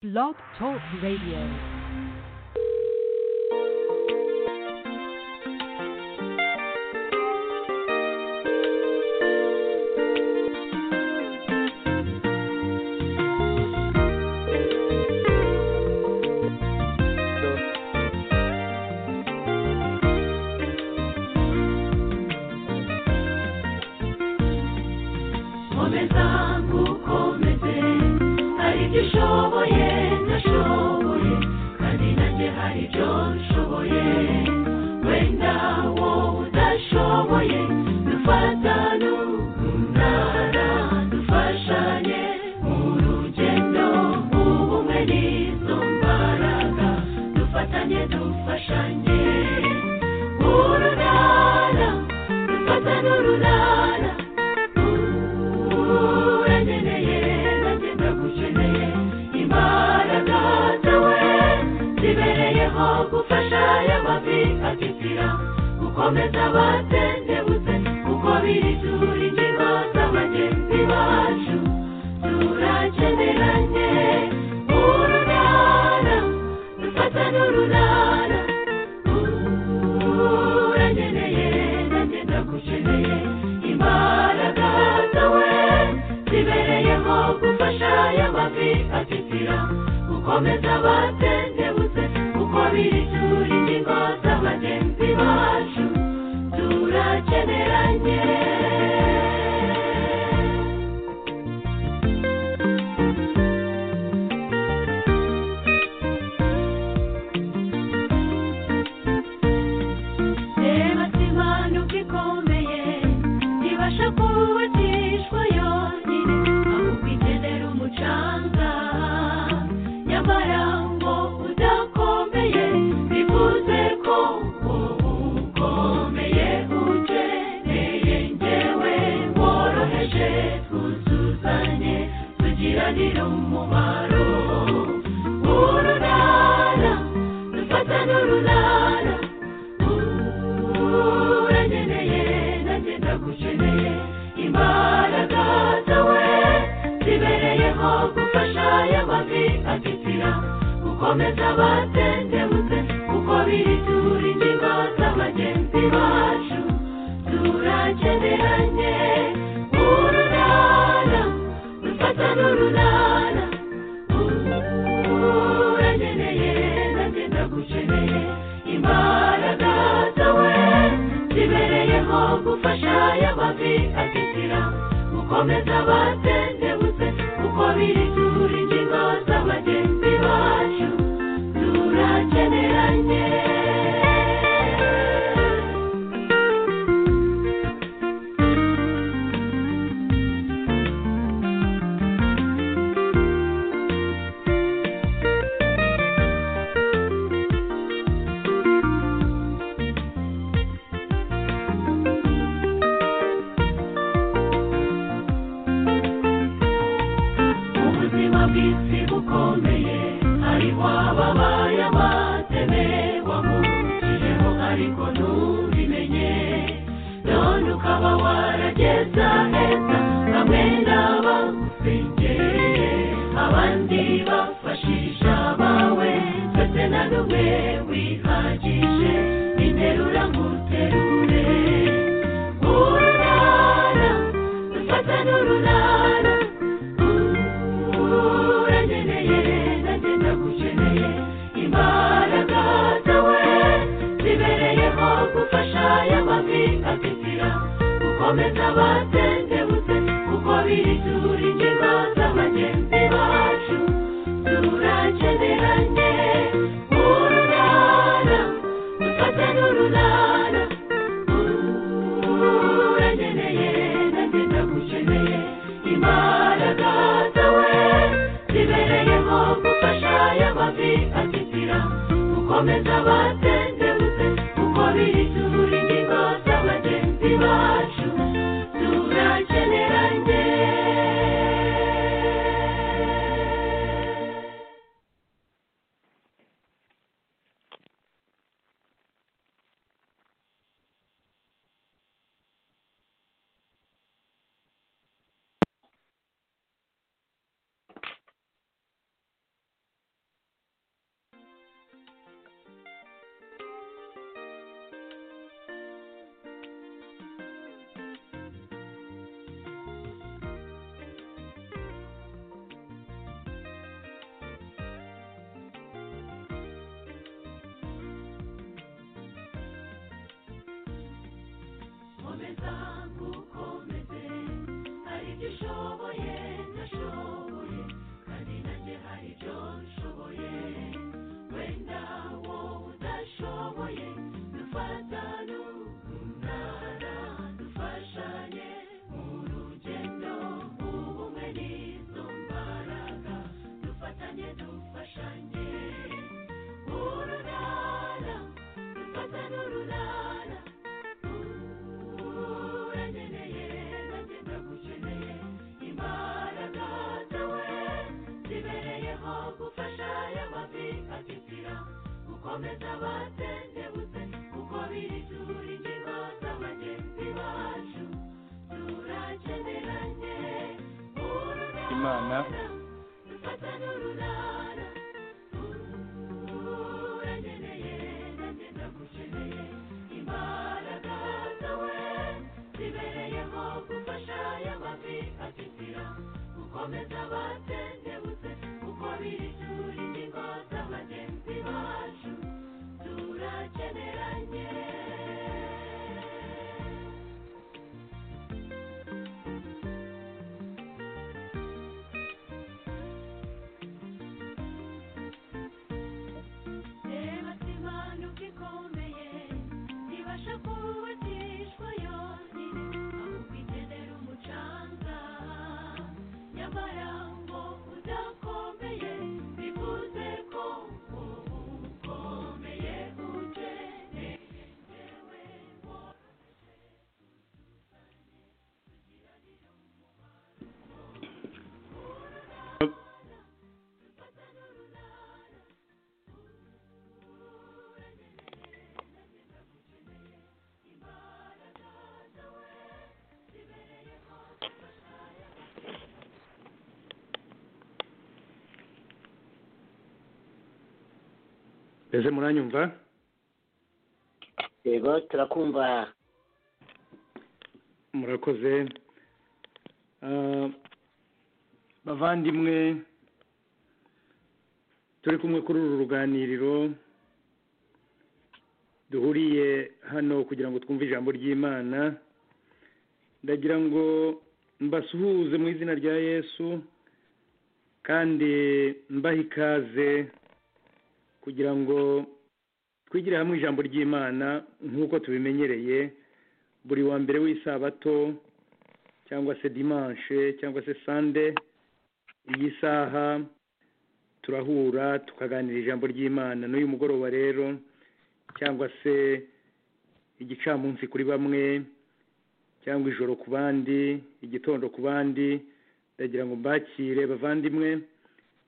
Blog Talk Radio. Komeza nkukomeze hari ibyo ushoboye ntashoboye kandi nanjye hari ibyo nshoboye wenda wowe udashoboye dufatane umunara dufashanye mu rugendo ubumwe n'izo mbaraga dufatanye dufashanye urunana dufatane urunana urankeneye nanjye ndagukeneye imbaraga zawe zibereyeho gufasha aya mavi atitira gukomeza abatendebutse kuko biri dura ingingo za bagenzi bacu turakeneranye urunana dufatane urunana urankeneye nanjye ndagukeneye imbaraga zawe zibereyeho gufasha aya mavi atitira gukomeza abatendebutse kuko biri dura ingingo za bagenzi bacu turakeneranye reba simanuka ikomeye ntibasha kubatishwa yonyine ahubwo ikenera umucanga nyamara ngo udakomeye bivuze ko wowe ukomeye ukeneye ngewe woroheje twuzuzanye tugiranire umumaro urunana dufatane urunana uranyeneye nanjye ndagukeneye imbaraga zawe zibereyeho gufasha aya mavi atitira gukomeza abatendebutse kuko biri dura ingingo za bagenzi bacu turakeneranye urunana dufatane urunana uranyeneye nanjye ndagukeneye imbaraga zawe zibereyeho gufasha aya mavi atitira gukomeza abatendebutse kuko biri dura ingingo za bagenzi bacu turakeneranye ubuzima bw'isi bukomeye hariho ababaye abateme wamukiyeho ariko ntubimenye none ukaba warageza heza bamwe n'abagusengereye abandi bafashisha bawe ndetse na n'umwe wihagije interura nguterure urunana dufata n'urunana uranyeneye nanjye ndagukeneye imbaraga zawe zibereyeho gufasha aya mavi atitira gukomeza abatendebutse kuko biri dura ingingo za bagenzi bacu turakeneranye urunana dufate n'urunana uranyeneye nanjye ndagukeneye imbaraga zawe zibereyeho gufasha aya mavi atitira gukomeza abatendebutse kuko biri dura ingingo za bagenzi bacu turakeneranye gukomeza ngukomeze hari ibyo ushoboye ndashoboye kandi nanjye hari ibyo nshoboye wenda wowe udashoboye dufatane umunara dufashanye mu rugendo ubumwe n'izo mbaraga dufatanye dufashanye urunana dufatane urunana urankeneye nanjye ndagukeneye imbaraga zawe zibereyeho gufasha y'amavi atitira gukomeza abatendebutse kuko biri turi ingingo za bagenzi bacu turakeneranye urunana Imana. dufatane urunana urankeneye nanjye ndagukeneye imbaraga zawe zibereyeho gufasha y'amavi atitira gukomeza abatendebutse kuko biri turi ingingo za bagenzi bacu turakeneranye reba si impanuka ikomeye ibasha kubatishwa yonyine ahubwo ikenera umucanga nyamara ngo udakomeye bivuze ko ubu ukomeye ukeneye njyewe woroheje tuzuzanye tugiranire umubano urunana dufatane urunana ese muranyumva yego turakumva murakoze Ah, bavandimwe turi kumwe kuri uru ruganiriro duhuriye hano kugira ngo twumve ijambo ry'imana ndagira ngo mbasuhuze mu izina rya yesu kandi mbahe ikaze kugira ngo twigire hamwe ijambo ry'imana nk'uko tubimenyereye buri wa mbere w'isabato cyangwa se dimanche cyangwa se sande iyi saha turahura tukaganira ijambo ry'imana n'uyu mugoroba rero cyangwa se igicamunsi kuri bamwe cyangwa ijoro ku bandi igitondo ku bandi ndagira ngo mbakire bavandimwe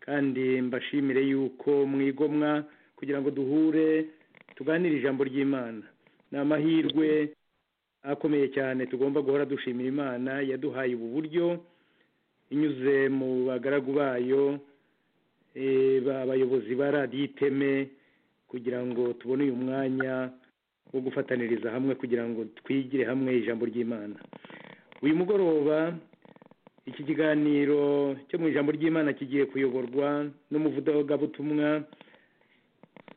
kandi mbashimire yuko mwigomwa kugira ngo duhure tuganire ijambo ry'imana ni amahirwe akomeye cyane tugomba guhora dushimira imana yaduhaye ubu buryo inyuze mu bagaragu bayo eh, ba- abayobozi ba radiyo iteme kugira ngo tubone uyu mwanya wo gufataniriza hamwe kugira ngo twigire hamwe ijambo ry'imana uyu mugoroba iki kiganiro cyo mu ijambo ry'imana kigiye kuyoborwa n'umuvugabutumwa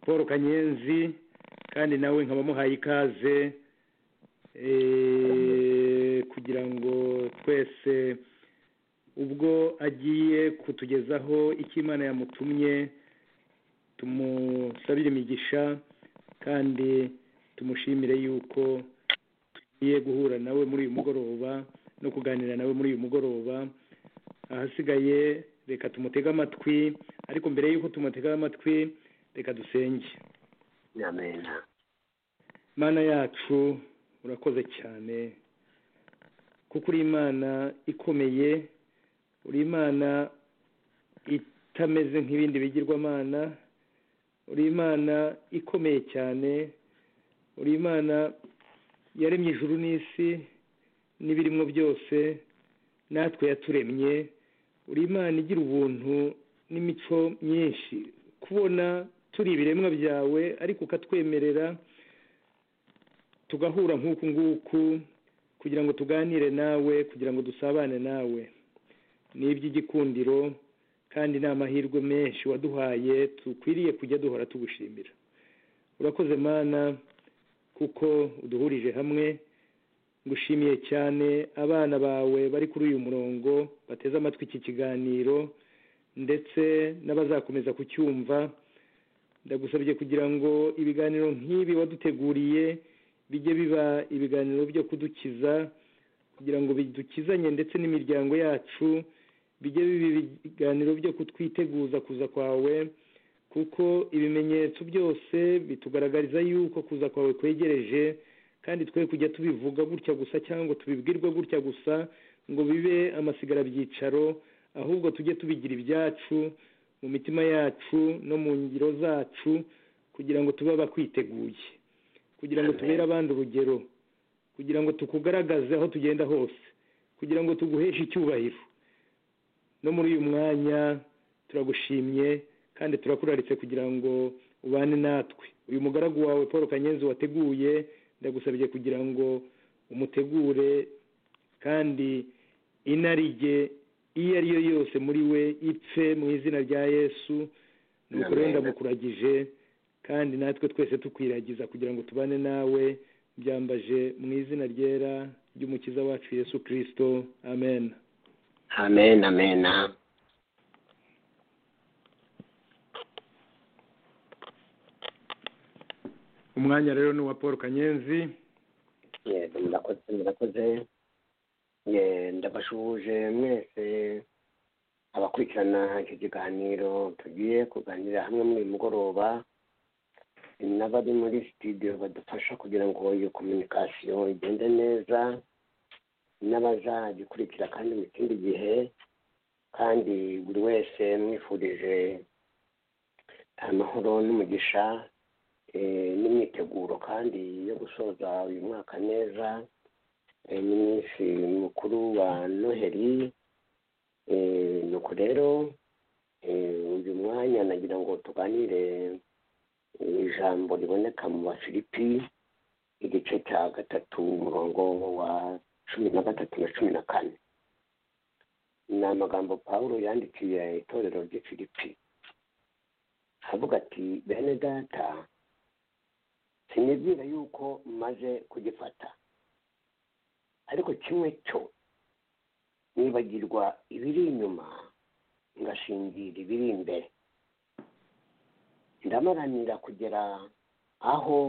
paul kanyenzi kandi nawe nkaba muhaye ikaze eh, kugira ngo twese ubwo agiye kutugezaho icyo imana yamutumye tumusabire imigisha kandi tumushimire yuko tugiye guhura nawe muri uyu mugoroba no kuganira nawe muri uyu mugoroba ahasigaye reka tumutege amatwi ariko mbere y'uko tumutega amatwi reka dusenge amena mana yacu urakoze cyane kuko uri imana ikomeye uri imana itameze nk'ibindi bigirwamana uri imana ikomeye cyane uri imana yaremye ijuru n'isi n'ibirimo byose natwe yaturemye uri imana igira ubuntu n'imico myinshi kubona turi ibiremwa byawe ariko ukatwemerera tugahura nk'uku nguku kugira ngo tuganire nawe kugira ngo dusabane nawe ni iby'igikundiro kandi ni amahirwe menshi waduhaye dukwiriye kujya duhora tugushimira urakoze mana kuko uduhurije hamwe ngushimiye cyane abana bawe bari kuri uyu murongo bateze amatwi iki kiganiro ndetse n'abazakomeza kucyumva ndagusabye kugira ngo ibiganiro nk'ibi waduteguriye bijye biba ibiganiro byo kudukiza kugira ngo bidukizanye ndetse n'imiryango yacu bijye biba ibiganiro byo kutwiteguza kuza kwawe kuko ibimenyetso byose bitugaragariza yuko kuza kwawe kwegereje kandi twe kujya tubivuga gutya gusa cyangwa tubibwirwa gutya gusa ngo bibe amasigarabyicaro ahubwo tujye tubigira ibyacu mu mitima yacu no mu ngiro zacu kugira ngo tube abakwiteguye kugira ngo tubere abandi urugero kugira ngo tukugaragaze aho tugenda hose kugira ngo tuguheshe icyubahiro no muri uyu mwanya turagushimye kandi turakuraritse kugira ngo ubane natwe uyu mugaragu wawe paul kanyenzi wateguye ndagusabye kugira ngo umutegure kandi inarijye iyo ari yo yose muri we ipfe mu izina rya yesu nuko rero Amen. ndamukuragije kandi natwe twese tukwiragiza kugira ngo tubane nawe byambaje mu izina ryera ry'umukiza wacu yesu kirisito amen amen amen umwanya rero ni uwa paul kanyenzi yego murakoze murakoze Eh, ndabashuhuje mwese abakurikirana icyo kiganiro tugiye kuganira hamwe muri uyu mugoroba Eh, n'abari muri studio badufasha kugira ngo iyo kominikasiyo igende neza n'abazagikurikira kandi mu kindi gihe kandi buri wese mwifurije amahoro n'umugisha eh, n'imyiteguro kandi yo gusoza uyu mwaka neza eh, n'iminsi mukuru wa noheli Eh, nuko rero eh, uyu mwanya nagira ngo tuganire eh, ijambo riboneka mu bafilipi igice cya gatatu umurongo wa cumi na gatatu na cumi na kane ni amagambo pawulo yandikiye itorero ry'i filipi avuga ati bene data sinibwira yuko maze kugifata ariko kimwe cyo nibagirwa ibiri inyuma ngashingira ibiri imbere ndamaranira kugera aho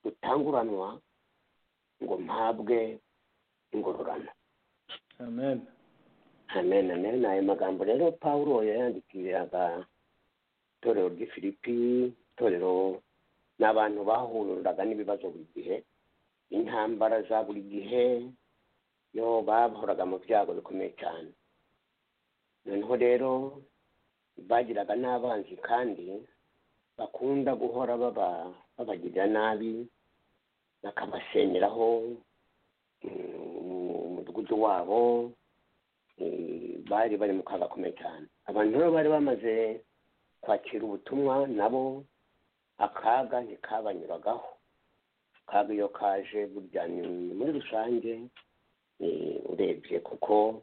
gutanguranwa ngo mpabwe ingororano amen amen amen ayo magambo rero pawulo yayandikiraga itorero ry'i filipi itorero ni abantu bahuraga n'ibibazo buri gihe intambara za buri gihe yo bahoraga mu byago bikomeye cyane noneho rero bagiraga n'abanzi kandi bakunda guhora baba babagirira nabi bakabasenyeraho mm, mu- mu mudugudu wabo eh, bari bari mu kaga gakomeye cyane abantu rero bari bamaze kwakira ubutumwa nabo akaga ntikabanyuragaho akaga iyo kaje burya ni muri rusange eh, urebye kuko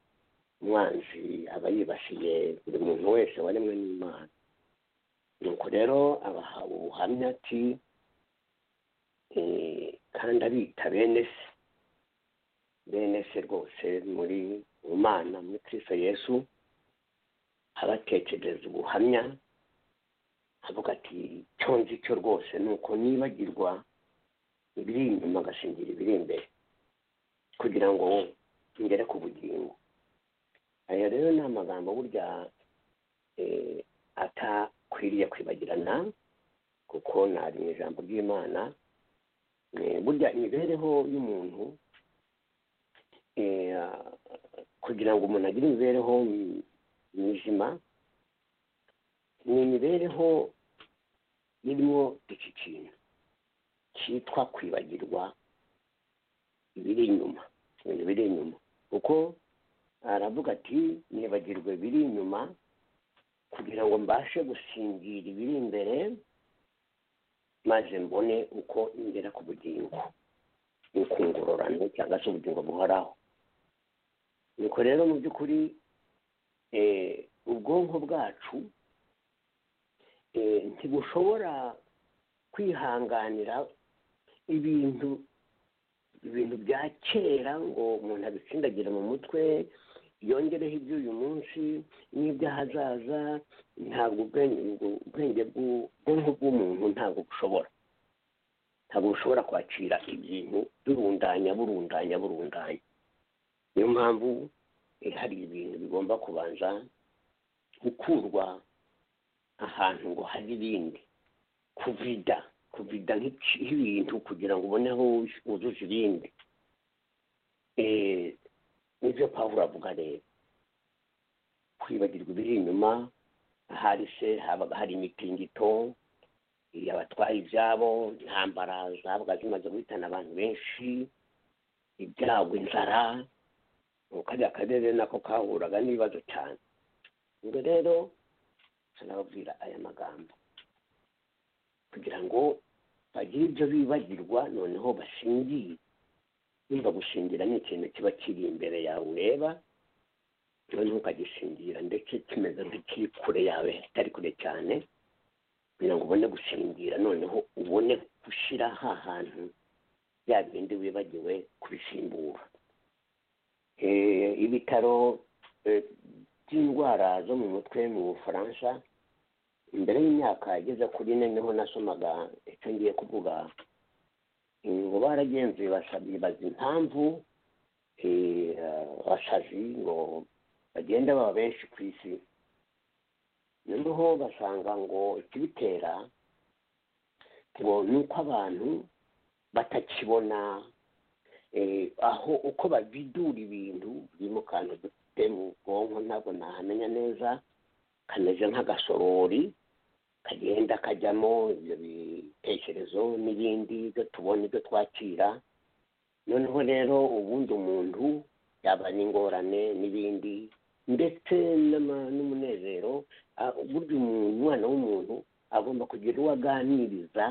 umwanzi aba yibasiye buri muntu wese waremwe n'imana nuko rero abahawe ubuhamya ati eh, kandi abita bene se bene se rwose muri mu mana muri kristo yesu abatekereza ubuhamya avuga ati icyo nzi cyo rwose ni uko nibagirwa ibiri inyuma agashingira ibiri imbere kugira ngo ngere ku bugingo ayo rero ni amagambo burya eh, atakwiriye kwibagirana kuko nari mu ijambo ry'imana Eh, burya imibereho y'umuntu eh, kugira ngo umuntu agire imibereho mi- mizima ni imibereho irimo iki kintu cyitwa kwibagirwa ibiri inyuma ibintu biri inyuma kuko aravuga ati nibagirwe biri inyuma kugira ngo mbashe gusingira ibiri imbere maze mbone uko ngera ku bugingo ni ku ngororano cyangwa se ubugingo buhoraho nuko rero mu by'ukuri eh, ubwonko bwacu eh, ntibushobora kwihanganira ibintu ibintu bya kera ngo umuntu abitsindagire mu mutwe yongereho iby'uyu munsi n'iby'ahazaza ntabwo ubwenge ubwo- ubwenge bw'u- bwonko bw'umuntu ntabwo bushobora ntabwo bushobora kwakira ibintu burundanya burundanya burundanya niyo mpamvu eh, hari ibintu bigomba kubanza gukurwa ahantu ngo hari ibindi kuvida kuvida nk'iki- nk'ibintu kugira ngo ubone aho wuzuza ibindi Eh, nibyo pawulo avuga rero kwibagirwa ibiri inyuma ahari se habaga hari imitingito eh, abatwaye ibyabo intambara zabaga zimaze guhitana abantu benshi ibyago inzara kariya karere nako kahuraga n'ibibazo cyane ubwo rero nababwira aya magambo kugira ngo bagire ibyo bibagirwa noneho bashingire yumva gushingira ni ikintu kiba kiri imbere yawe ureba noneho ukagishingira ndetse kimeze nk'ikiri kure yawe kitari kure cyane kugira ngo ubone gushingira noneho ubone gushyira ha hantu bya bindi wibagiwe kubisimbura Eh, ibitaro eh, by'indwara zo mu mutwe mu bufaransa imbere y'imyaka igeze kuri ine niho nasomaga icyo ngiye kuvuga ngo baragenzuye basazi bazi impamvu eh, abasazi ngo bagenda baba benshi ku isi noneho basanga ngo ikibitera ngo ni uko abantu batakibona eh, aho uko babidura ibintu biri mu kantu dufite mu bwonko ntabwo nahamenya neza kameze nk'agasorori kagenda kajyamo ibyo bitekerezo n'ibindi ibyo tubona ibyo twakira noneho rero ubundi umuntu yaba n'ingorane n'ibindi ndetse n'ama- n'umunezero ah, burya umuntu umwana w'umuntu agomba kugira uwo aganiriza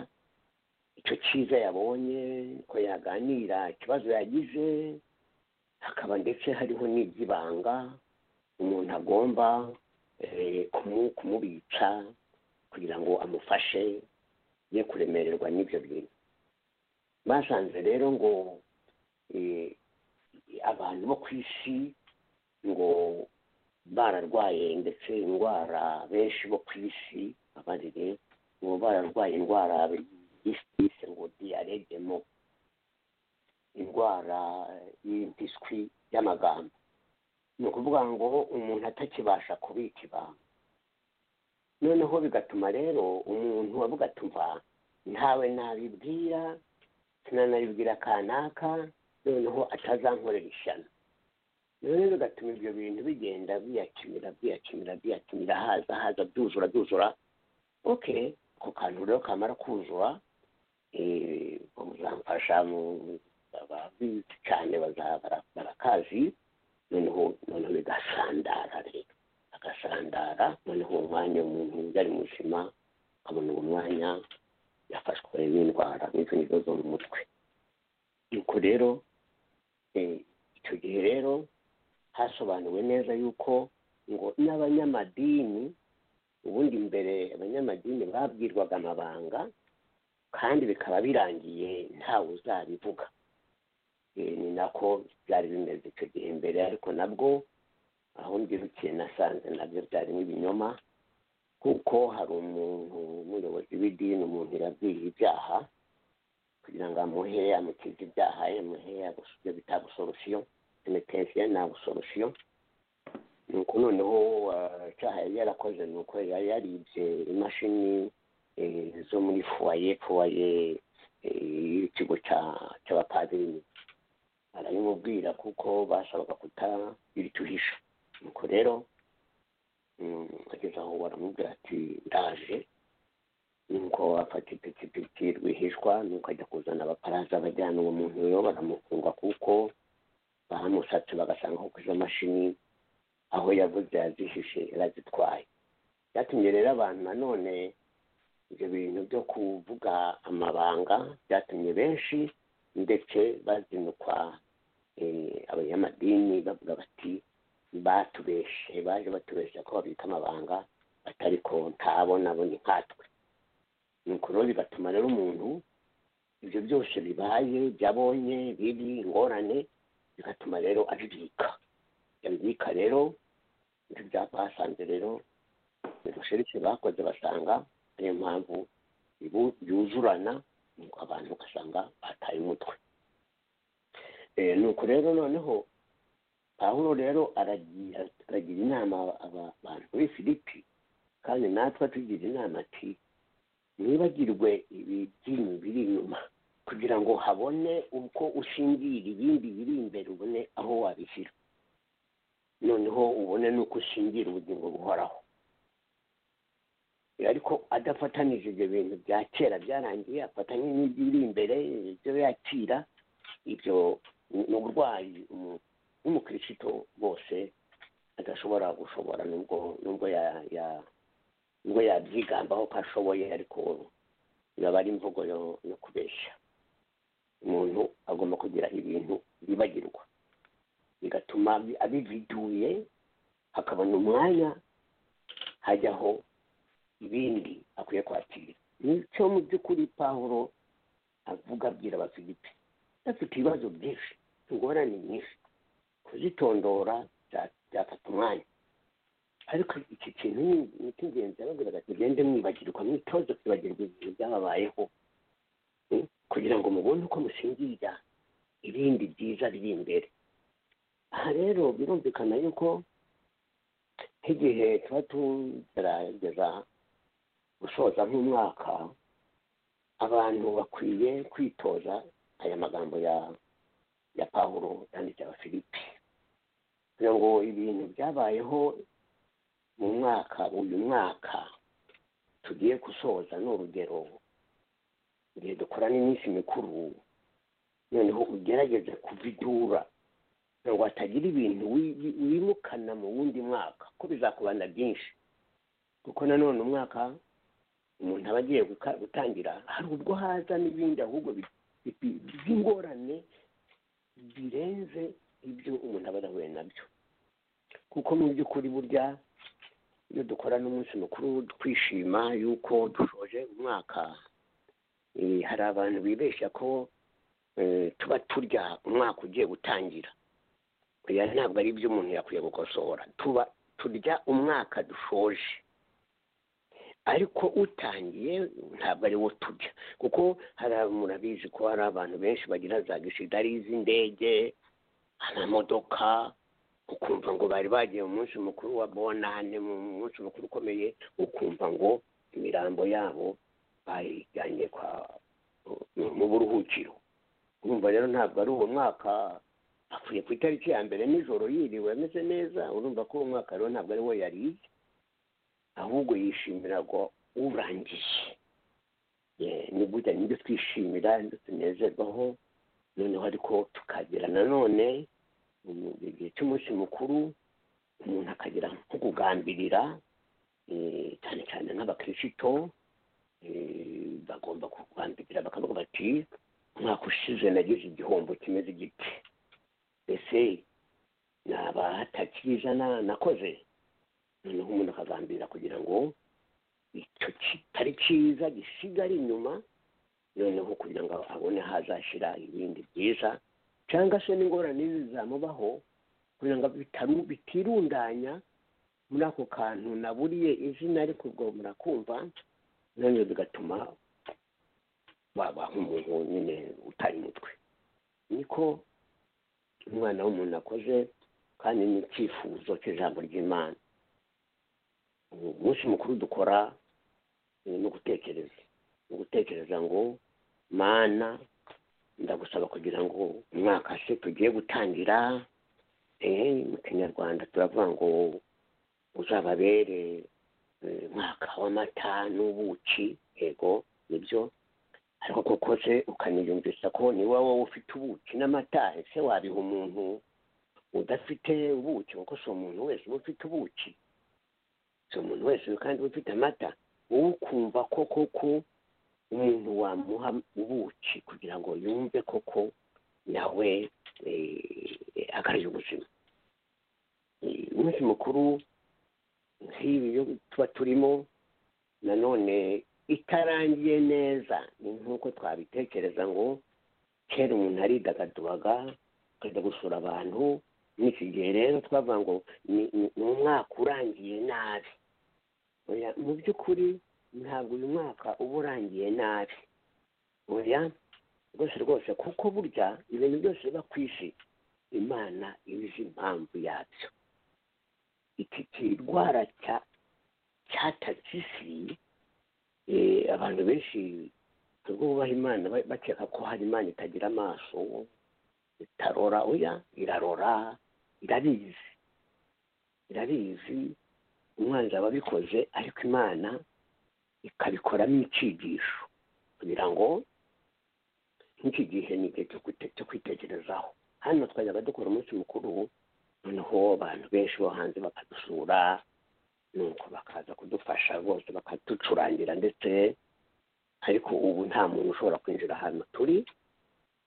icyo cyiza yabonye ko yaganira ikibazo yagize hakaba ndetse hariho n'iby'ibanga umuntu agomba eh, kumu- kumubitsa kugira ngo amufashe ye kuremererwa n'ibyo bintu basanze rero ngo eh, abantu bo ku isi ngo bararwaye ndetse indwara benshi bo ku isi abarire ngo bararwaye indwara yise ngo diyaregemo indwara y'impiswi y'amagambo ni ukuvuga ngo umuntu atakibasha kubika ibanga noneho bigatuma rero umuntu avuga ati mva ntawe nabibwira sinanabibwira kanaka noneho atazankorera ishyano noneho bigatuma ibyo bintu bigenda biyakimira biyakimira biyakimira haza haza byuzura byuzura ok ako kantu rero kamara kuzura eh, muzamfasha mu- ababizi cyane baza- bara- barakazi noneho noneho bigasandara rero agasandara noneho umwanya umuntu yari muzima akabona uwo mwanya yafashwe n'indwara n'ibyo bibazo mu mutwe nuko rero eh, icyo gihe rero hasobanuwe neza yuko ngo n'abanyamadini ubundi mbere abanyamadini babwirwaga amabanga kandi bikaba birangiye ntawe uzabivuga Eh, ni nako byari bimeze icyo gihe mbere ariko nabwo aho mbyirukiye nasanze nabyo byarimo ibinyoma kuko hari umuntu umuyobozi w'idini umuntu yabwiye ibyaha kugira ngo amuhe amukize ibyaha amuhe abus- ibyo bita abusorosiyo penetensiyo ni abusorosiyo ni uko noneho ah, icyaha yari yarakoze ni uko yari yaribye imashini eh, zo muri fuwaye fuwaye eh, y'ikigo cya- cy'abapadiri arabimubwira kuko bashoboraga kutabirutuhisha nuko rero mm, ageze aho baramubwira ati ndaje nuko afata ipikipiki rwihishwa nuko ajya kuzana abaparaza bajyana uwo muntu rero baramufunga kuko bahamusatse bagasanga kuko izo mashini aho yavuze yazihishe yarazitwaye byatumye rero abantu nanone ibyo bintu byo kuvuga amabanga byatumye benshi ndetse bazinukwa eh, abanyamadini bavuga bati batubeshe baje batubeshya ko babika amabanga batari ko ntabonabone nkatwe nuko rero bigatuma rero umuntu ibyo byose bibaye byabonye bibi ingorane bigatuma rero abibika yabibika rero ibyo byapa basanze rero ubushirike bakoze basanga niyo mpamvu ibu- yuzurana nuko abantu ugasanga bataye umutwe Eh, nuko rero noneho pawulo rero aragira aragira inama aba- aba- abantu muri filipi kandi natwe atugira inama ati ntibagirwe ibyinyu biri inyuma kugira ngo habone uko ushingirira ibindi biri imbere ubone aho wabishyira noneho ubone n'uko ushingira ubugingo buhoraho ariko adafatanije ibyo bintu bya kera byarangiye afatanye n'ibiri imbere ibyo yakira ibyo ni ni uburwayi umu- n'umukirisitu bose adashobora gushobora nubwo nubwo ya ya- nubwo yabyigambaho ko ashoboye ariko yaba ari imvugo yo yo kubeshya umuntu agomba kugira ibintu yibagirwa bigatuma abi- abividuye akabona umwanya hajyaho ibindi akwiye kwakira nicyo mu by'ukuri pawulo avuga abwira abafilipi bafite ibibazo byinshi ingorane nyinshi kuzitondora bya- byafata umwanya ariko iki kintu ni- ni icy'ingenzi arababwira ati mugende mwibagirwa mwitoze kwibagirwa ibintu byababayeho mm, kugira ngo mubone uko musingirira ibindi byiza biri imbere aha rero birumvikana yuko nk'igihe tuba tugerageza gusoza nk'umwaka abantu bakwiye kwitoza aya magambo ya ya pawulo yanditse abafilipi kugira ngo ibintu byabayeho mu mwaka uyu mwaka tugiye gusoza ni urugero igihe dukorana iminsi mikuru noneho ugerageze kuvidura kugira ngo hatagira ibintu wi- wi- wimukana mu wundi mwaka ko bizakubana byinshi kuko nanone umwaka umuntu aba agiye guka- gutangira hari ubwo haza n'ibindi ahubwo bi- bi- by'ingorane birenze ibyo umuntu aba adahuye nabyo kuko mu by'ukuri burya iyo dukorana umunsi mukuru twishima yuko dushoje umwaka eh, hari abantu bibeshya ko eh, tuba turya umwaka ugiye gutangira oya ntabwo ari ibyo umuntu yakwiye gukosora tuba turya umwaka dushoje ariko utangiye ntabwo ari wo turya kuko hari murabizi ko hari abantu benshi bagira za gisidari z'indege amamodoka ukumva ngo bari bagiye mu munsi mukuru wa bonane mu munsi mukuru ukomeye ukumva ngo imirambo yabo bayijyanye kwa mu buruhukiro urumva rero ntabwo ari uwo mwaka apfuye ku itariki ya mbere nijoro yiriwe ameze neza urumva ko uwo mwaka rero ntabwo ari wo yariye ahubwo yishimira ngo urangiye Eh, ni gutya nibyo twishimira nibyo tunezerwaho noneho ariko tukagira nanone mu- mu gihe cy'umunsi mukuru umuntu akagira nko kugambirira eh, cyane cyane nk'abakirisitu eh, bagomba kugambirira bakavuga bati umwaka ushize nagize igihombo kimeze igiti ese naba hatakiri ijana nakoze noneho umuntu akagambirira kugira ngo icyo kitari cyiza gisigare inyuma noneho kugira ngo abone hazashyira ibindi byiza cyangwa se n'ingorane zizamubaho kugira ngo bitaru- bitirundanya muri ako kantu naburiye izina ariko ubwo murakumva noneho bigatuma wabaha umuntu nyine utari umutwe niko umwana w'umuntu akoze kandi ni icyifuzo cy'ijambo ry'imana umunsi mukuru dukora eh, ni ugutekereza ni ugutekereza ngo mana ndagusaba kugira ngo umwaka se tugiye gutangira eh, mu kinyarwanda turavuga ngo uzababere eh, umwaka w'amata n'ubuki yego nibyo ariko koko se ukaniyumvisa ko ni wowe ufite ubuki n'amata ese wabiha umuntu udafite ubuki kuko si umuntu wese uba ufite ubuki si umuntu wese kandi uba ufite amata wowe ukumva ko koko umuntu wamuha ubuki kugira ngo yumve koko nawe eh, akarya ubuzima Eh, umunsi mukuru nk'ibi yo tuba turimo nanone itarangiye neza ni nk'uko twabitekereza ngo kera umuntu aridagaduraga akajya gusura abantu n'iki gihe rero twavuga ngo ni ni- ni umwaka urangiye nabi oya mu by'ukuri ntabwo uyu mwaka uba urangiye nabi oya rwose rwose kuko burya ibintu byose biba ku isi imana iba izi impamvu yabyo iki kirwara cya cyatatse isi eh, abantu benshi ubwo bubaha imana ba- bakeka ko hari imana itagira amaso itarora oya irarora irabizi irabizi umwanzi aba abikoze ariko imana ikabikoramo icyigisho kugira ngo nk'iki gihe ni igihe cyo kwite- cyo kwitekerezaho hano twajyaga dukora umunsi mukuru noneho abantu benshi bo hanze bakadusura nuko bakaza kudufasha rwose bakaducurangira ndetse ariko ubu nta muntu ushobora kwinjira ahantu turi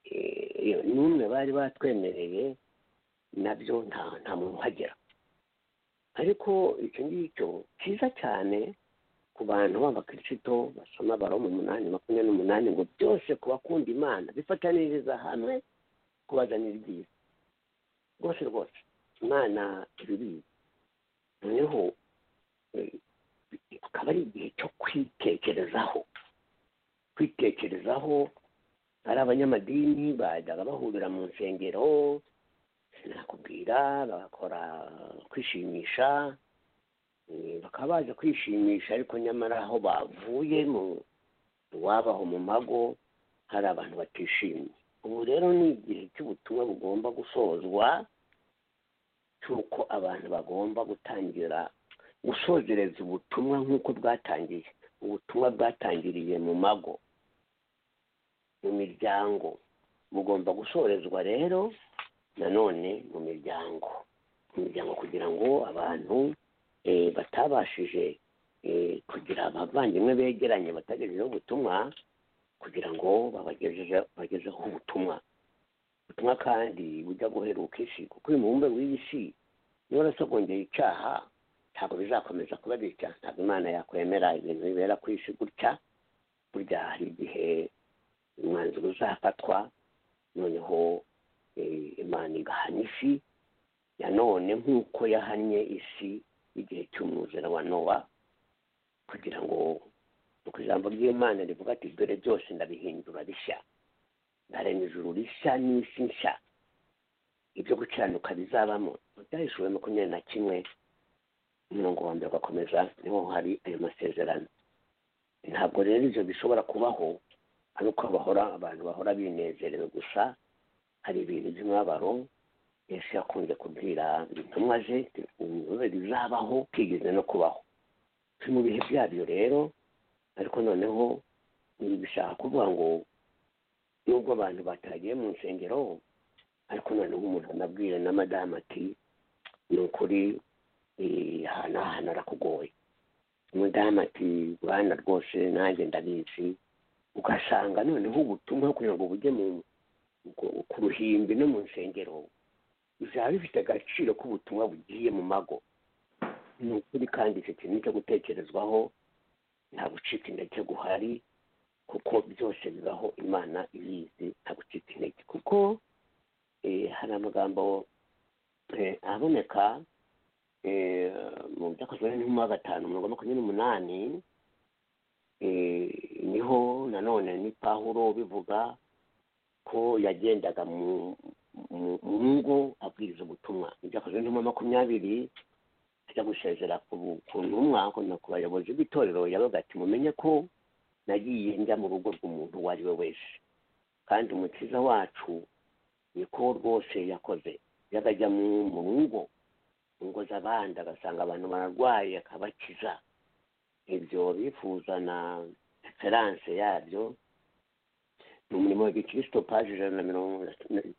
Eh, n'umwe bari batwemereye nabyo nta nta muntu uhagera ariko icyo ngicyo cyiza cyane ku bantu b'abakirisitu basoma baroma umunani makumyabiri n'umunani ngo byose ku bakunda imana bifataniriza hamwe kubazanira ibyiza rwose rwose imana ibibizi noneho eh, akaba ari igihe cyo kwitekerezaho kwitekerezaho ari abanyamadini bajyaga bahurira mu nsengero sinakubwira bagakora kwishimisha eh, bakaba baje kwishimisha ariko nyamara aho bavuye mu iwabaho mu mago hari abantu batishimye ubu rero ni igihe cy'ubutumwa bugomba gusozwa cy'uko abantu bagomba gutangira gusozereza ubutumwa nk'uko bwatangiye ubutumwa bwatangiriye mu mago mu miryango bugomba gusorezwa rero nanone mu miryango mu miryango kugira ngo abantu eh, batabashije eh, kugira abavandimwe begeranye batagejejeho ubutumwa kugira ngo babagezeze bagezeho ubutumwa ubutumwa kandi bujya guheruka isi kuko uyu mubumbe w'iyi si niba warasogongeye icyaha ntabwo bizakomeza kuba bitya ntabwo imana yakwemera ibintu bibera ku isi gutya burya hari igihe umwanzuro uzafatwa noneho eh, imana igahana isi nanone nk'uko yahannye isi igihe cy'umwuzura wa nowa kugira ngo nuko ijambo ry'imana rivuga ati dore byose ndabihindura rishya ndarema ijuru rishya n'isi nshya ibyo gukiranuka bizabamo byahishuwe makumyabiri na kimwe umurongo wa mbere ugakomeza niho hari ayo masezerano ntabwo rero ibyo bishobora kubaho ari uko bahora abantu bahora binezerewe gusa hari ibintu by'umubabaro yesu yakunze kubwira intumwa ze ibibazo bizabaho kwigeze no kubaho turi mu bihe byabyo rero ariko noneho ibi bishaka kuvuga ngo nubwo abantu batagiye mu nsengero ariko noneho umuntu anabwire na madamu ati ni ukuri eh, aha n'aha narakugoye umudamu ati rwanda rwose nanjye ndabizi ugasanga noneho ubutumwa kugira ngo bujye mu ku- ku ruhimbi no mu nsengero bizaba bifite agaciro k'ubutumwa bugiye mu mago ni ukuri kandi icyo kintu cyo gutekerezwaho nta gucika intege guhari kuko byose bibaho imana ibizi nta gucika intege kuko eh, hari amagambo eh, aboneka eh, mu byakozwe n'intumwa ya gatanu mirongo makumyabiri n'umunani eh, niho nanone ni pawulo bivuga ko yagendaga mu mu- mu ngo abwiriza ubutumwa ibyakozwe n'intumwa makumyabiri ajya gusezera ku bu- ku ntumwa ku na- ku bayobozi b'itorero yabaga ati mumenye ko nagiye njya mu rugo rw'umuntu uwo ari we wese kandi umukiza wacu niko rwose yakoze yajyaga ajya mu- mu ngo mu ngo z'abandi agasanga abantu bararwaye akabakiza ibyo bifuza na eferanse yabyo ni umurimo wa gikristo paji ijana na mirongo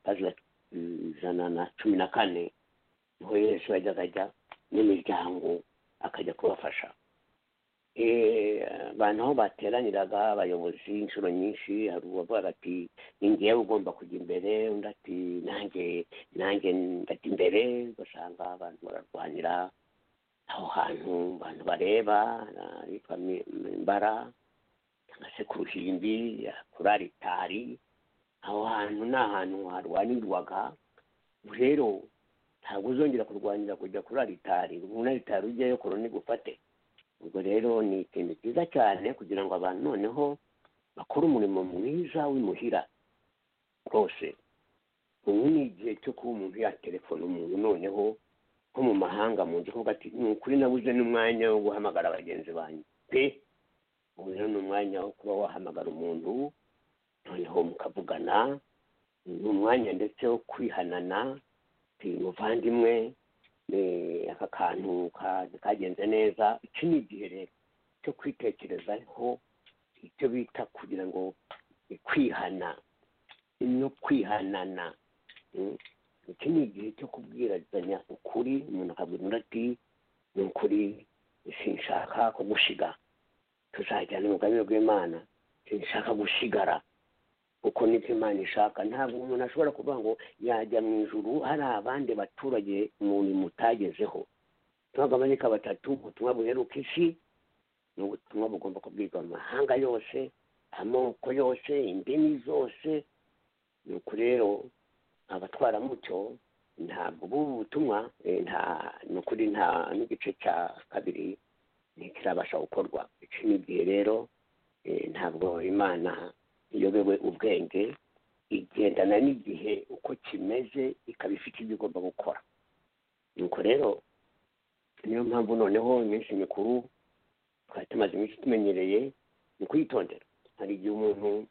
paji ya- ijana na cumi na kane niho yesu yajyaga ajya n'imiryango akajya kubafasha Eh, abantu aho bateraniraga abayobozi inshuro nyinshi hari uwavugaga ati ni ngewe ugomba kujya imbere undi ati nanjye nanjye ndajya imbere ugasanga abantu bararwanira aho hantu abantu bareba ahitwa Mi- mbara na sekuruhimbi kuri aritari aho hantu ni ahantu harwanirwaga ubu rero ntabwo uzongera kurwanira kujya kuri aritari umuntu aritari ujyayo koroni gufate ubwo rero ni ikintu cyiza cyane kugira ngo abantu noneho bakore umurimo mwiza w'imuhira rwose ubu ni igihe cyo kuba umuntu yaterefona umuntu noneho nko mu mahanga mu nzu kuvuga ati ni ukuri nabuze n'umwanya wo guhamagara bagenzi banyu pe ubu rero ni umwanya wo kuba wahamagara umuntu noneho mukavugana ni umwanya ndetse wo kwihanana ati muvandimwe eh, aka kantu ka- kagenze neza iki ni igihe rero cyo kwitekerezaho icyo bita kugira ngo eh, kwihana no kwihanana Mm. iki ni igihe cyo kubwirazanya ukuri umuntu akabwira undi ati ni ukuri sinshaka kugushiga tuzajyana umugambi rw'imana sinshaka gushigara kuko nibyo imana ishaka ntabwo umuntu ashobora kuvuga ngo yajya mu ijuru hari abandi baturage umuntu mutagezeho tubagabanika batatu ubutumwa buheruka isi ni ubutumwa bugomba kubwirwa mu mahanga yose amoko yose indimi zose nuko rero abatwaramuco ntabwo bubu butumwa eh, nta ni ukuri nta n'igice cya kabiri ntikirabasha gukorwa iki ni igihe rero eh, ntabwo imana iyobewe ubwenge igendana n'igihe uko kimeze ikaba ifite ibyo igomba gukora nuko rero niyo mpamvu noneho iminsi mikuru twari tumaze iminsi tumenyereye ni ukuyitondera hari igihe umuntu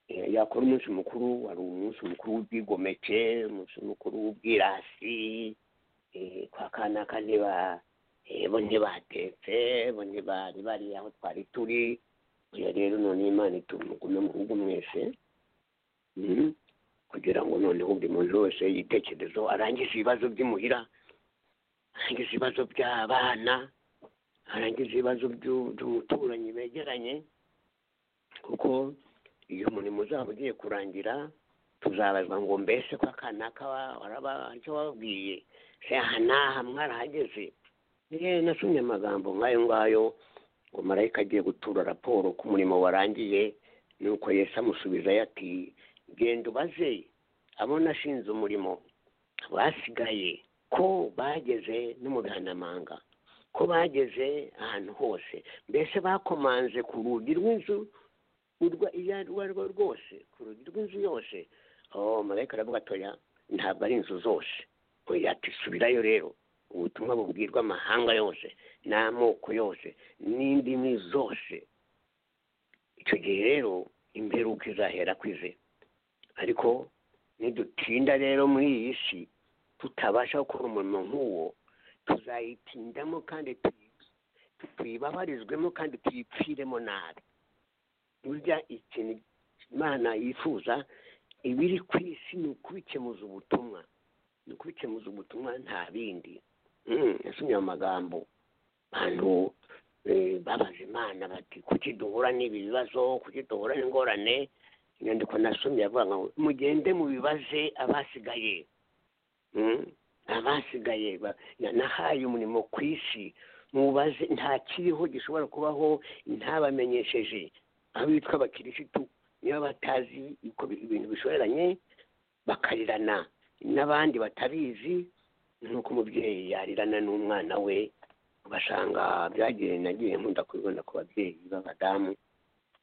Eh, yakora umunsi mukuru wari umunsi mukuru w'ubwigomeke umunsi mukuru w'ubwirasi eh, kwa kanaka ntiba eh, bo ntibatetse bo ntibari bari aho twari turi oya rero none imana itumugume mu bihugu mwese Mhm. kugira ngo noneho buri muntu wese yitekerezeho arangize ibibazo by'imuhira arangize ibibazo by'abana arangize ibibazo by'u- by'umuturanyi begeranye kuko iyo umurimo uzaba ugiye kurangira tuzabazwa ngo mbese ko akanaka wa- waraba- icyo wababwiye se aha n'aha mwarahageze Eh, nasomye amagambo nk'ayo ngayo ngo marayika agiye gutura raporo ko umurimo warangiye nuko yesu amusubiza ati genda ubaze abo nashinze umurimo basigaye ko bageze no mu bihanamanga ko bageze ahantu hose mbese bakomanze ku rugi rw'inzu urwa iyo arwo arwo rwose ku rugi rw'inzu yose oh marayika aravuga atoya ntabwo ari inzu zose oya ati subirayo rero ubutumwa bubwirwa amahanga yose n'amoko yose n'indimi zose icyo gihe rero imperuka izahera kwize ariko nidutinda rero muri iyi si tutabasha gukora umurimo nk'uwo tuzayitindamo kandi tuyi- tuyibabarizwemo kandi tuyipfiremo nabi burya ikintu imana yifuza ibiri ku isi ni ukubikemuza ubutumwa ni ukubikemuza ubutumwa nta bindi Mm, yasomye ayo magambo bantu eh, babaza imana bati kuki duhura n'ibi bibazo kuki duhura n'ingorane inyandiko nasomye yavuga ngo mugende mubibaze abasigaye Mm, abasigaye ba- na- nahaye umurimo ku isi mubaze nta kiriho gishobora kubaho ntabamenyesheje aho bitwa abakirisitu niba batazi uko bi- ibintu bishoreranye bakarirana n'abandi batabizi nk'uko umubyeyi yarirana n'umwana we ugasanga byagiye nagiye nkunda kubibona ku babyeyi b'abadamu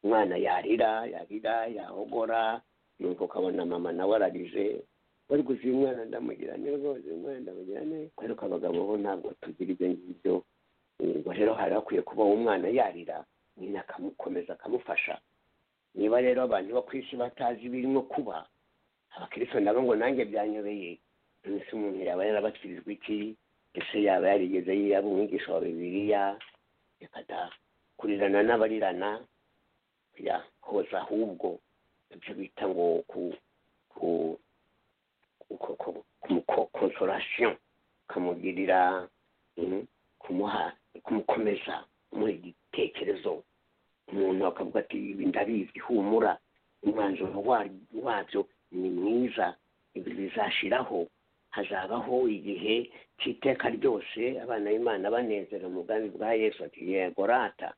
umwana yarira yarira yahogora nuko ukabona mama nawe ararize bari gusa uyu mwana ndamugira neza rwose uyu mwana ndamugira neza ariko abagabo bo ntabwo tugira ibyo ngibyo ubwo rero hari hakwiye kuba uwo mwana yarira nyina akamukomeza akamufasha niba rero abantu bo ku isi batazi ibirimo kuba abakristo nabo ngo nanjye byanyobeye ese umuntu yaba yarabakirijwe iki ese yaba yarigeze yaba umwigisha wa bibiliya reka da kurirana n'abarirana ya hoza ahubwo ibyo bita ngo ku ku ku ku ku ku- consolation ukamugirira mm, kumuha kumukomeza muri igitekerezo umuntu akavuga ati ibi ndabizi humura umwanzuro wa- wabyo ni mwiza ibi bizashiraho hazabaho igihe cy'iteka ryose abana b'imana banezera umugambi bwa yesu ati yego rata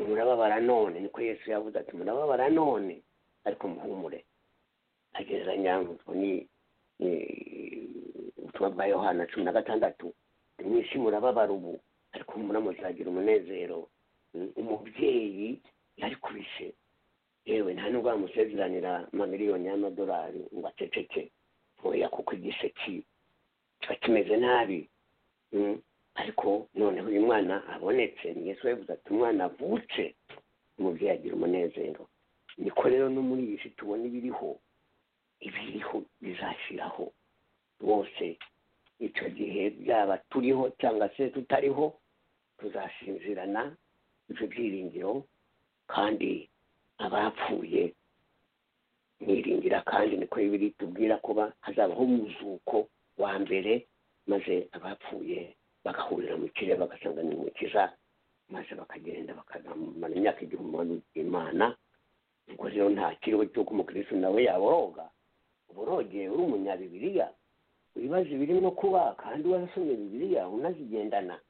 murababara none niko yesu yavuze ati murababara none ariko muhumure agereranya utwo ni ni- ubutumwa bwa yohana cumi na gatandatu mwisi murababara ubu ariko humura muzagira umunezero Mm, umubyeyi yari kubishe yewe nta nubwo bamusezeranira amamiliyoni y'amadolari ngo aceceke oya kuko igisheki kiba kimeze nabi Mm, ariko noneho uyu mwana abonetse ni yesu yavuze ati umwana avutse umubyeyi agira umunezero niko rero no muri iyi si tubona ibiriho ibiriho bizashiraho bose icyo gihe byaba turiho cyangwa se tutariho tuzashinzirana ibyo byiringiro kandi abapfuye niringira kandi niko bibiri tubwira kuba hazabaho umuzuko wa mbere maze abapfuye bagahurira mu kirere bagasanga ni umukiza maze bakagenda bakamara imyaka igihumbi imana ubwo rero nta kiriho cy'uko umukirisitu nawe yaboroga uba urogeye uri umunyabibiriya wibaza ibirimo kuba kandi warasomye bibiriya unazigendana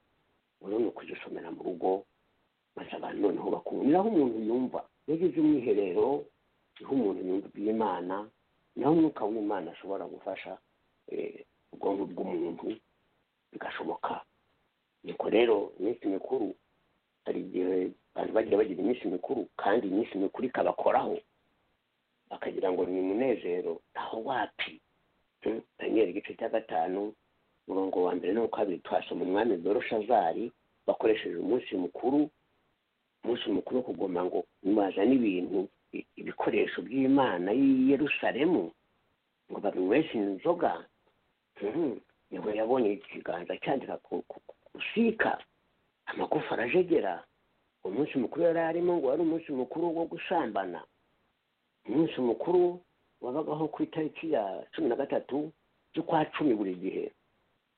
ubu ni ukuzisomera mu rugo maze abantu noneho bakumva ni naho umuntu yumva iyo ageze umwiherero niho umuntu yumva iby'imana naho umwuka w'imana ashobora gufasha eh, ubwonko bw'umuntu bigashoboka niko rero iminsi mikuru hari igihe abantu bagira bagira iminsi mikuru kandi iminsi mikuru ikabakoraho bakagira ngo ni umunezero aho wapi Mm, daniel igice cya gatanu umurongo wa mbere n'uwa kabiri twasoma umwami boroshazari bakoresheje umunsi mukuru umunsi mukuru wo kugoma ngo nimazane ibintu i- ibikoresho by'imana y'i yerusalemu ngo babinyweshe inzoga Mhm. niho yabonye ikiganza cyandika ku- ku- ku- gusika amagufa arajegera umunsi mukuru yari arimo ngo wari umunsi mukuru wo gusambana umunsi mukuru wabagaho ku itariki ya cumi na gatatu z'ukwa cumi buri gihe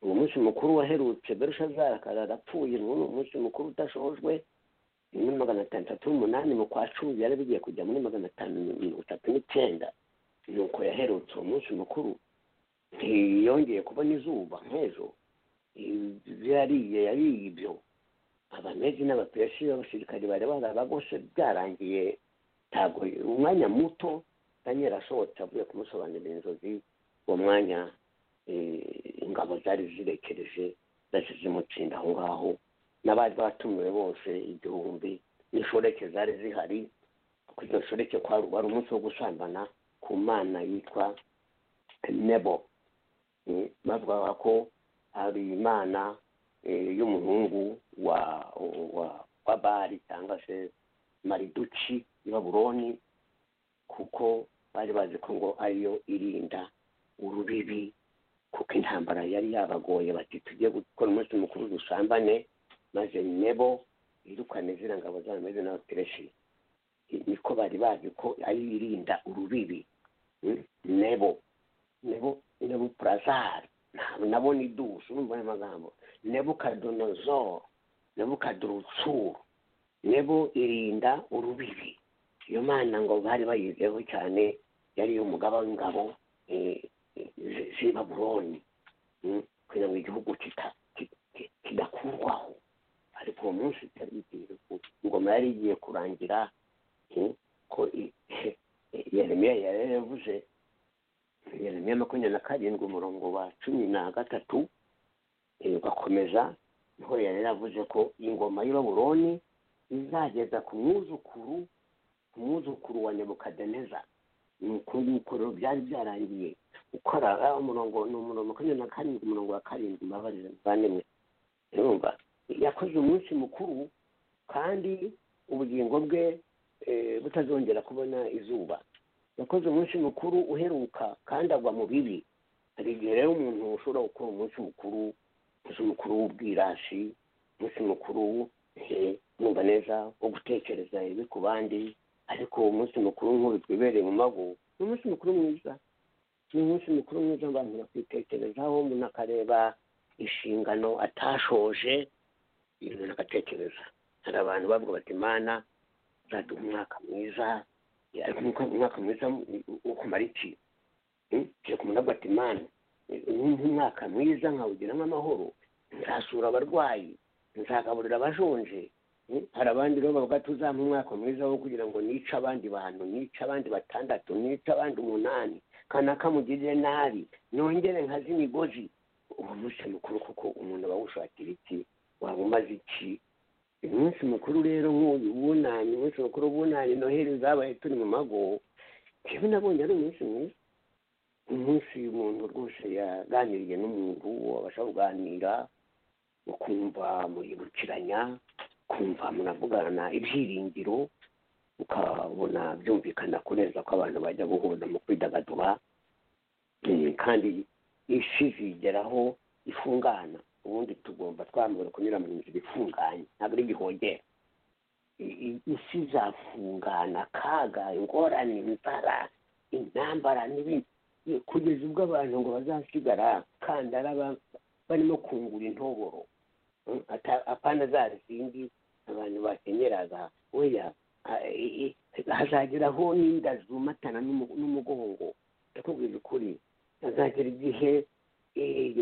uwo munsi mukuru waherutse berushazara akaba arapfuye n'uwo munsi mukuru udashojwe ni muri magana atandatu n'umunani mu kwa cumi byari bigiye kujya muri magana atanu mirongo itatu n'icyenda nuko yaherutse uwo munsi mukuru ntiyongeye kubona izuba nk'ejo yariye yariye ibyo abamedi n'abapesi b'abasirikari bari barabagose byarangiye ntabwo umwanya muto daniel asohotse avuye kumusobanurira inzozi uwo mwanya eh, ingabo zari zirekereje zahise zimutsinda aho ngaho n'abari batumiwe bose igihumbi n'inshoreke zari zihari kuko izo nshoreke kwari wari umunsi wo gusambana ku mana yitwa nebo Eh, bavugaga ko ari imana eh, y'umuhungu wa wa wa bari cyangwa se mariduki i babuloni kuko bari bazi ko ngo ariyo irinda urubibi kuko intambara yari yabagoye bati tujye gukora umunsi mukuru dusambane maze nebo yirukane ziriya ngabo zayo meze n'abapereshi niko bari bazi ko ari irinda urubibi Mm, nebo nebo nebo purazari nabo ni dusu urumva ayo magambo nebo kadonozoro nebo kadurutsuru nebo irinda urubibi iyo mana ngo bari bayizeho cyane yari umugaba w'ingabo eh, zi- z'i babuloni Mm, kugira ngo igihugu kita- ki- ki- kidakurwaho ariko uwo munsi itari igiye ku- ingoma yari igiye kurangira eh, ko i- yeremiya yari yavuze yeremiya makumyabiri na karindwi umurongo wa cumi na gatatu eh, ugakomeza niho yari yaravuze ko ingoma y'i babuloni izageza ku mwuzukuru ku mwuzukuru wa nebukadineza ni uko nguko rero byari byarangiye ukora ah, umurongo ni umurongo makumyabiri na karindwi umurongo wa karindwi mbabarira muvandimwe urumva yakoze umunsi mukuru kandi ubugingo bwe eh, butazongera kubona izuba yakoze umunsi mukuru uheruka kandi agwa mu bibi hari igihe rero umuntu ushobora gukora umunsi mukuru umunsi mukuru w'ubwirashi umunsi mukuru eh, numva neza wo gutekereza ibi ku bandi ariko uwo munsi mukuru nk'ubu twibereye mu mago ni umunsi mukuru mwiza ni umunsi mukuru mwiza abantu bakitekerezaho umuntu akareba inshingano atashoje ibintu agatekereza hari abantu bavuga bati mana uzaduha umwaka mwiza ariko umwaka- umwaka mwiza wo kumara iki Mm? Ugiye ku muntu avuga ati mana numva umwaka mwiza nkawugira nk'amahoro nzasura abarwayi nzagaburira abashonje Mm, hari abandi rero bavuga tuzampa umwaka mwiza wo kugira ngo nice abandi bantu nice abandi batandatu nice abandi umunani kanaka mugirire nabi nongere nkaze imigozi uwo munsi mukuru kuko umuntu aba awushakira iki waba umaze iki umunsi mukuru rero nk'uyu wunanye umunsi mukuru wunanye noheli zabaye turi mu mago njyewe nabonye ari umunsi mwiza umunsi umuntu rwose yaganiriye n'umuntu uwo abasha kuganira ukumva muribukiranya kumva muravugana ibyiringiro ukabona byumvikana kurenza ko abantu bajya guhuza mu kwidagadura Eh, kandi isi zigeraho ifungana ubundi tugomba twambara kunyura mu nzira ifunganye ntabwo ari igihogera I- i- isi izafungana akaga ingorane inzara intambara n'ibindi Eh, kugeza ubwo abantu ngo bazasigara kandara ba- barimo kungura intoboro Mm, ata- apana za zindi abantu bakenyeraga weya a- i- i- hazageraho n'inda zumatana n'umu- n'umugongo ndakubwira ukuri hazagera igihe eh,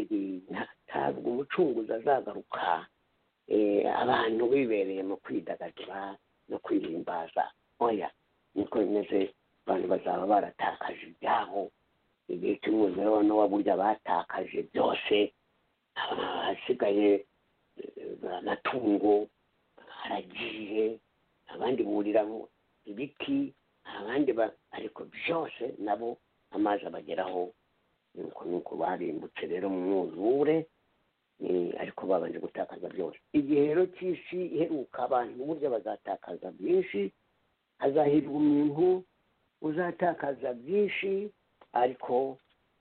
nta- ntabwo umucunguzi azagaruka eh, abantu bibereye mu kwidagadura no kwihimbaza oya niko bimeze abantu bazaba baratakaje ibyabo igihe cy'umwuzure wa nowa burya batakaje byose ahasigaye amatungo haragiye abandi buriramo ibiti abandi ba ariko byose nabo amazi abageraho nuko nuko barimbutse rero mu mwuzure eh, ariko babanje gutakaza byose igihe rero cy'isi iheruka abantu burya bazatakaza byinshi hazahirwa umuntu uzatakaza byinshi ariko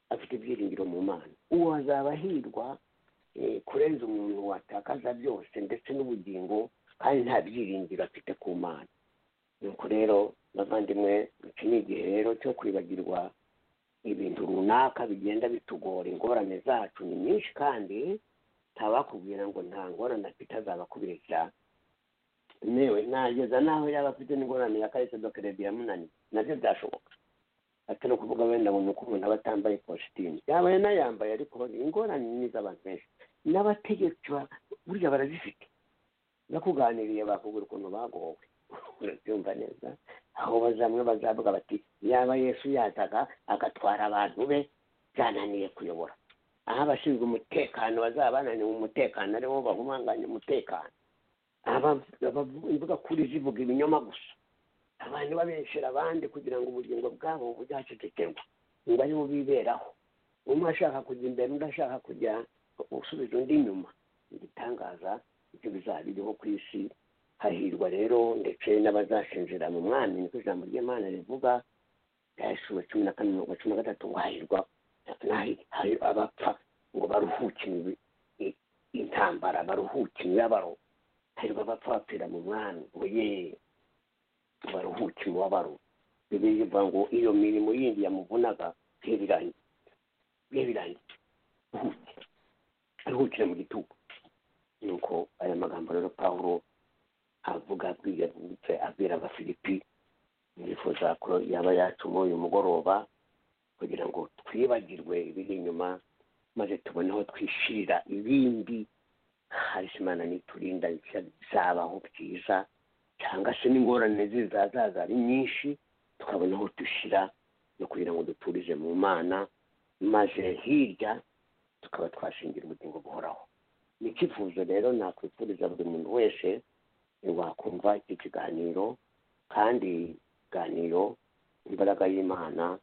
afite ibyiringiro mu mana uwo azaba ahirwa eh, kurenza umuntu watakaza byose ndetse n'ubugingo kandi nta byiringiro afite ku mana nuko rero bavandimwe iki ni igihe rero cyo kwibagirwa ibintu runaka bigenda bitugora ingorane zacu ni nyinshi kandi ntabakubwira ngo nta ngorane afite azabakubeshya newe nageza naho yaba afite n'ingorane ya karite dokeredi yamunaniye nabyo byashoboka atari ukuvuga wenda ngo ni uko umuntu aba atambaye ikositimu yaba yanayambaye ariko ingorane ni iz'abantu benshi n'abategetsi ba- burya barazifite nakuganiriye bakubwira ukuntu bagowe urabyumva neza aho bazamwe bazavuga bati yaba yesu yazaga agatwara abantu be byananiye kuyobora aho abashinzwe umutekano bazaba bananiwe umutekano ari bo bahumanganya umutekano aba- abavu- imbuga kuri zivuga ibinyoma gusa abantu babeshera abandi kugira ngo ubugingo bwabo bujyacecekerwa ngo aribo biberaho umwe ashaka kujya imbere undi ashaka kujya gusubiza undi inyuma igitangaza ibyo bizaba biriho ku isi hahirwa rero ndetse n'abazashinjira mu mwami niko ijambo ry'imana rivuga ryashuwe cumi na kane mirongo cumi na gatatu ngo hahirwa n'ahi- hari abapfa ngo baruhukire i- intambara baruhuke imibabaro hahirwa abapfa bapfira mu mwami ngo yeee baruhuke umubabaro bibiliya ivuga ngo iyo mirimo yindi yamuvunaga bihe birangiye bihe birangiye ruhuke aruhukire mu gitugu nuko aya magambo rero pawulo avuga bwiyabutse abwira abafilipi yifuza ko yaba yacuma uyu mugoroba kugira ngo twibagirwe ibiri inyuma maze tubone aho twishirira ibindi hari imana niturinda bizabaho byiza cyangwa se n'ingorane zizazaza ari nyinshi tukabona aho dushyira no kugira ngo duturize mu mana maze hirya tukaba twashingira ubugingo buhoraho ni icyifuzo rero nakwifuriza buri muntu wese wakumva iki kiganiro kandi ikiganiro imbaraga y'imana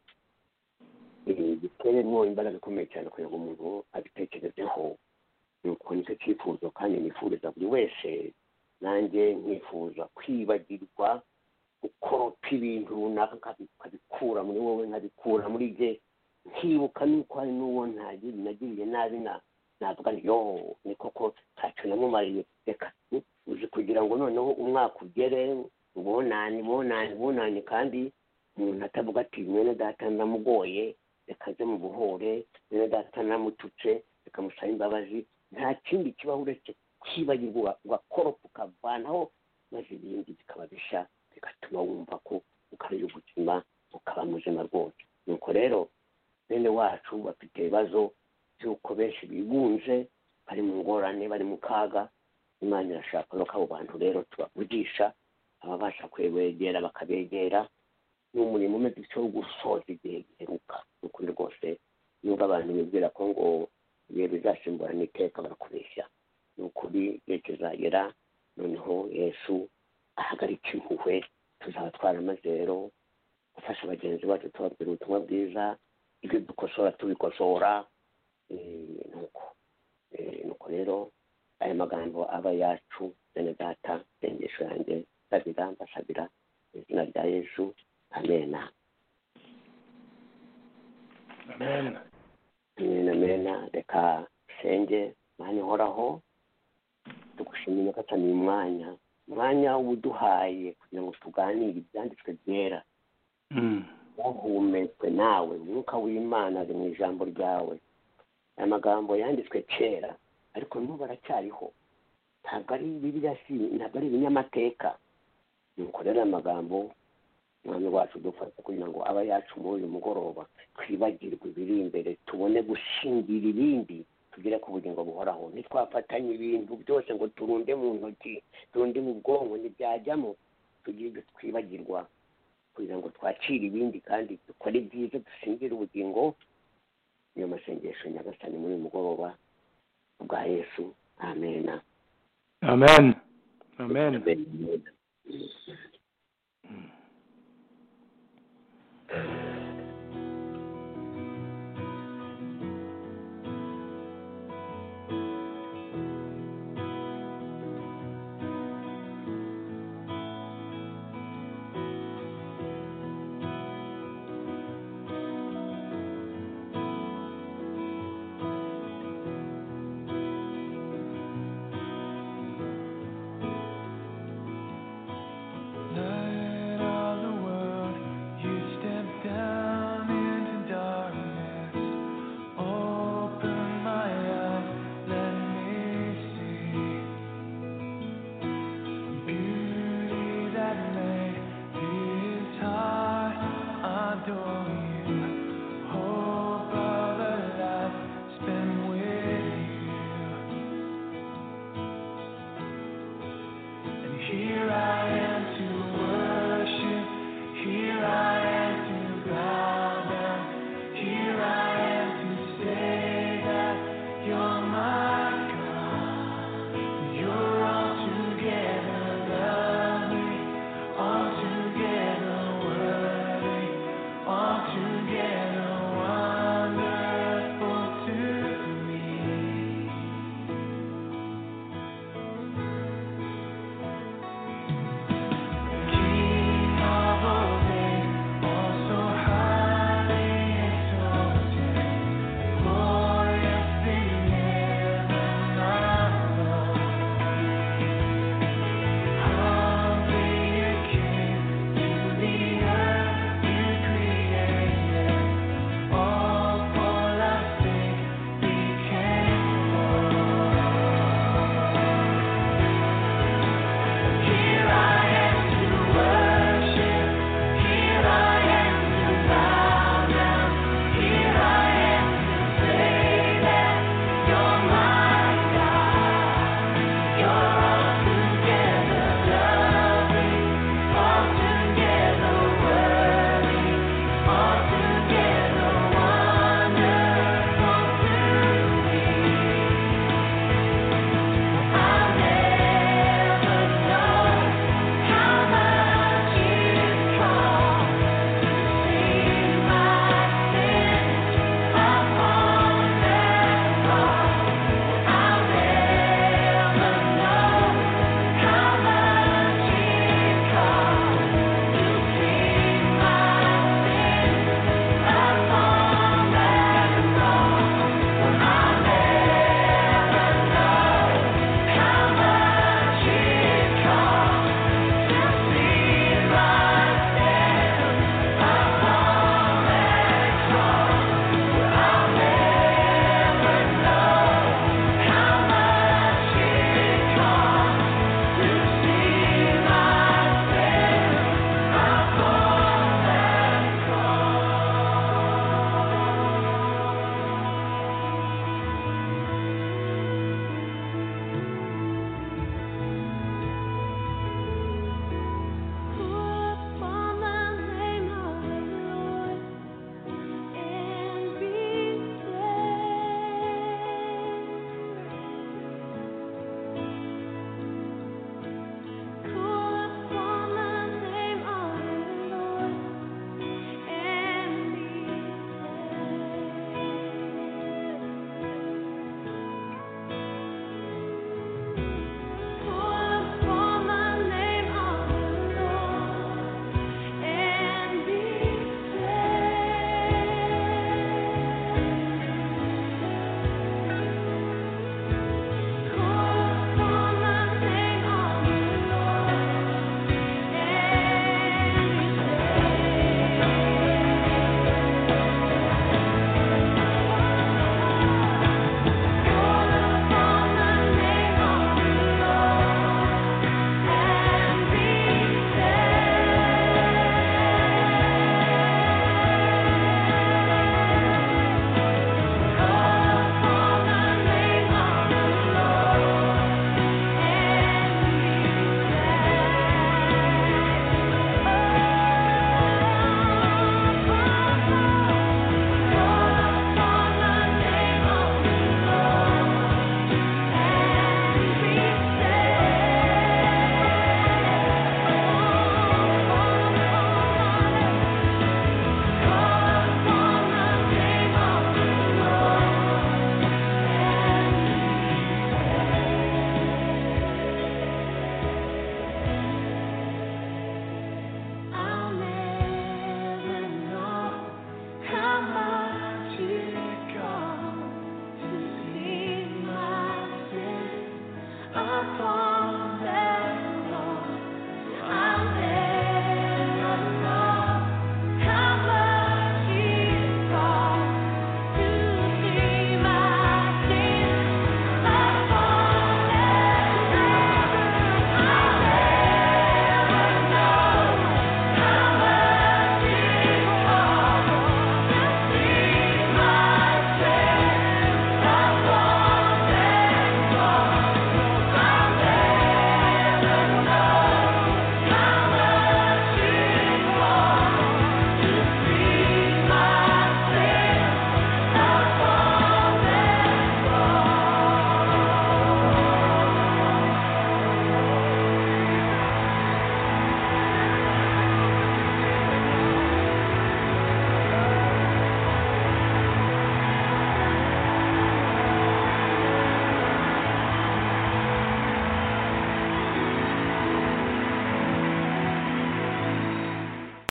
eh, giteremo imbaraga ikomeye cyane kugira ngo umuntu abitekerezeho nuko nicyo cyifuzo kandi nifuriza buri wese nanjye nkifuza kwibagirwa ukoropa ibintu runaka nkabikura muri wowe nkabikura muri jye nkibuka nuko hari n'uwo ntagiri nagiriye nabi na navuga nti yo ni koko ntacyo namumariye reka u- uzi kugira ngo noneho umwaka ugere ubonane bonane bonane kandi umuntu atavuga ati mwene data ndamugoye reka nze mu buhore mwene data namututse reka musabe imbabazi nta kindi kibaho uretse kwibagirwa ugakoropa ukavanaho maze ibindi bikaba bishya bigatuma wumva ko ukaruye ubuzima ukaba muzima rwose nuko rero bene wacu bafite ibibazo by'uko benshi bigunze bari mu ngorane bari mu kaga imana irashaka no ko abo bantu rero tubavugisha ababasha kwegera bakabegera ni umurimo umeze utyo wo gusoza igihe giheruka ni ukuri rwose nubwo abantu bibwira ko ngo ibihe bizasimburana iteka barakubeshya ni ukuri igihe kizagera noneho yesu ahagarika impuhwe tuzaba twaramaze rero gufasha bagenzi bacu tubabwira ubutumwa bwiza ibyo dukosora tubikosora eh, nuko Eh, nuko rero aya magambo aba yacu bene data sengesho yanjye ndabira mbasabira mu izina rya yesu amena amen amena amena reka senge mwanya uhoraho tugushimira gatanu uyu mwanya umwanya uduhaye kugira ngo tuganire ibyanditswe byera Mm. wahumetswe nawe umwuka w'imana ari mu ijambo ryawe aya magambo yanditswe kera ariko n'ubu baracyariho ntabwo ari bibiriya si ntabwo ari ibinyamateka nuko rero aya magambo umwami wacu dufata kugira ngo aba yacu muri uyu mugoroba twibagirwe ibiri imbere tubone gushingira ibindi tugere ku bugingo buhoraho ntitwafatanye ibintu byose ngo turunde mu ntoki turunde mu bwonko ntibyajyamo tugire ibyo twibagirwa kugira ngo twakire ibindi kandi dukore ibyiza dusingire ubugingo niyo masengesho nyagasani muri uyu mugoroba bwa yesu amena amen amen Light of the world, you step down into darkness. Open my eyes, let me see beauty that lay is high. Adore